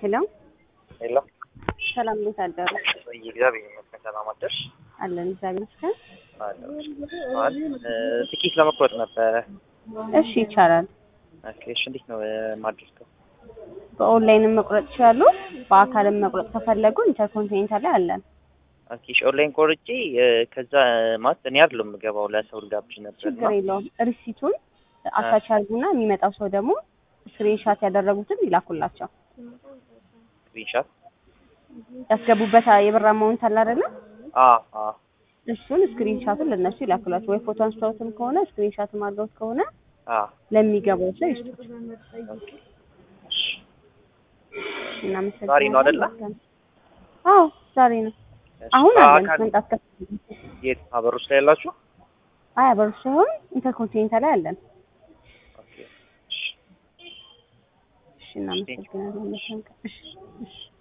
ሄሎ ሄሎ ሰላም፣ እንዴት አደሩ? እግዚአብሔር ይመስገን። ሰላም አደርሽ? አለን እግዚአብሔር ይመስገን። ትኬት ለመቁረጥ ነበረ። እሺ ይቻላል። ኦኬ፣ እሺ። እንዴት ነው የማደርገው? በኦንላይንም መቁረጥ ይችላሉ። በአካልም መቁረጥ ከፈለጉ ኢንተርኮንቲኔንታል ላይ አለን። ኦኬ፣ እሺ። ኦንላይን ቆርጬ ከዛ ማለት እኔ አይደለም የምገባው ለሰው ልጋብዥ ነበር እና ችግር የለውም። ሪሲቱን አታች አድርጉና የሚመጣው ሰው ደግሞ ስክሪንሻት ያደረጉትን ይላኩላቸው። ስክሪንሻት ያስገቡበት የብር አማውንት አለ አይደለ? አ አ እሱን ስክሪንሻቱን ለነሱ ይላኩላቸው። ወይ ፎቶ አንስተውትም ከሆነ ስክሪንሻትም አድርገውት ከሆነ አ ለሚገባው ሰው ይስጡት። እሺ። እናመሰግናለን። ዛሬ ነው አይደለ? አዎ ዛሬ ነው። አሁን አለን በአካል መምጣት ከ የት አበሮች ላይ ያላችሁ? አይ አበሩ ሳይሆን ኢንተርኮንቲኔንታል ላይ አለን። ኦኬ። እሺ። እሺ እናመሰግናለን። እሺ እሺ